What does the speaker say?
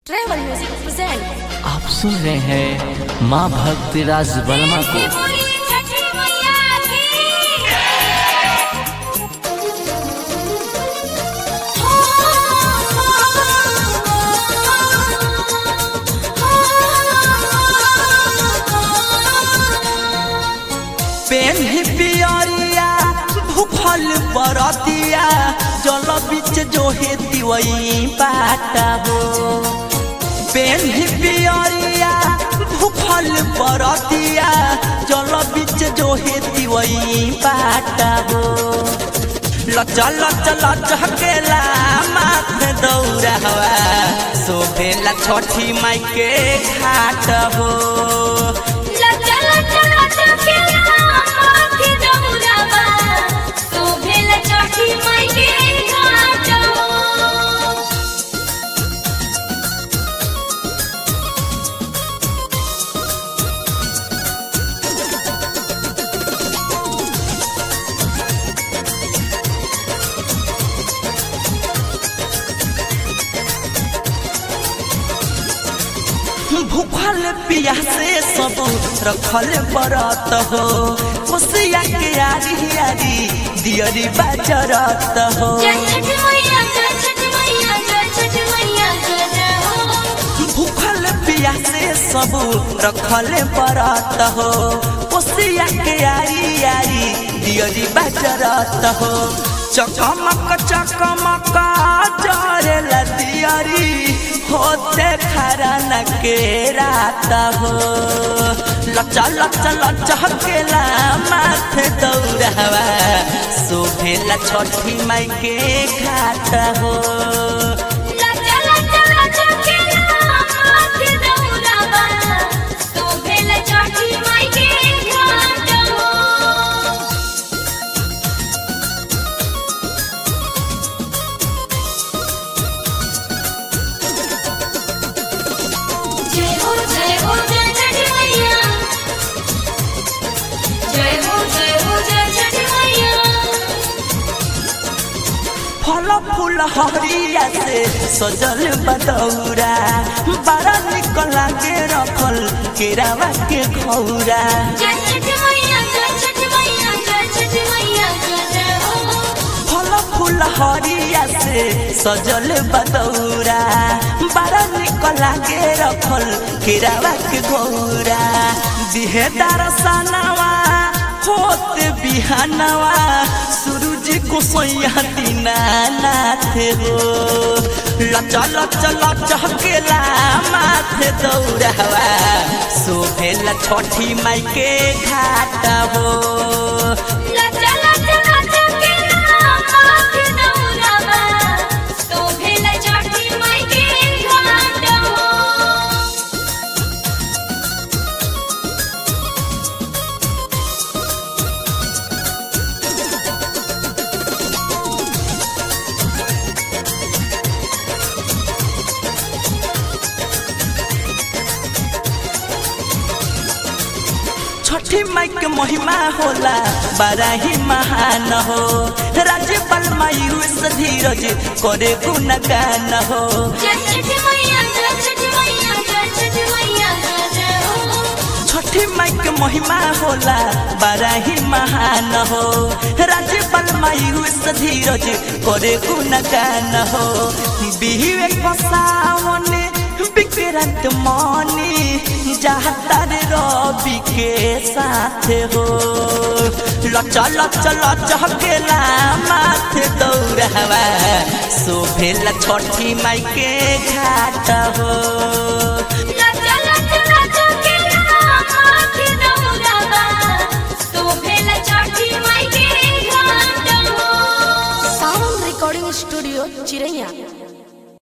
travel music present आप सुन रहे हैं माँ भक्ति राज वर्मा को पेन्ही पियरिया भूखल बरतिया जल बीच जो हेती वही बाटा हो पेन्ही पियरिया भूखल बरतिया जल बीच जो हेती वही बाटा हो लच लच लच हकेला माथे दौड़ा हवा शोभेला छठी माई के घाट हो भूखल पियासे सब रखल बरत हो कोसिया के आरी आरी दियरी बाजरत हो भूखल पियासे सब रखल बरत हो कोसिया के आरी आरी दियरी बाजरत हो चकमक चकमक जरेला दियरी होते खरन के रात हो लचा लचा लचा केला माथे दौड़ावा शोभेला छठी माई के घाट हो जय हो जय हो जय छठ मैया जय हो जय हो जय छठ मैया फल फूल हरिया से सजल बदौरा बड़ा निक लागे रखल केरावा के घौरा जय छठ मैया जय छठ मैया जय छठ मैया जय हो फल फूल हरिया से सजल बदौरा बड़ा निक लागे रखल केरावा के घौरा दिहे दरसनवा होत बिहानवा सूरज को सोया दीना नाथ हो लचा लचा लचा केला माथे दौड़ावा शोभेला छठी माई के घाट हो लचा लचा लचा के माथे दौड़ावा शोभेला छठी माई के घाट हो छठी माई के महिमा होला बड़ा ही महान हो राज्यपाल मायूस धीरज करे गुणगान हो जय छठ मैया जय छठ मैया जय छठ मैया जय हो छठी माई के महिमा होला बड़ा ही महान हो राज्यपाल मायूस धीरज करे गुणगान हो बिहुए पसावने विक्रांत मनी जातर रवि के साथ हो लचा लचा लचा केला माथे दौड़ावा शोभेला छठी माई के घाट हो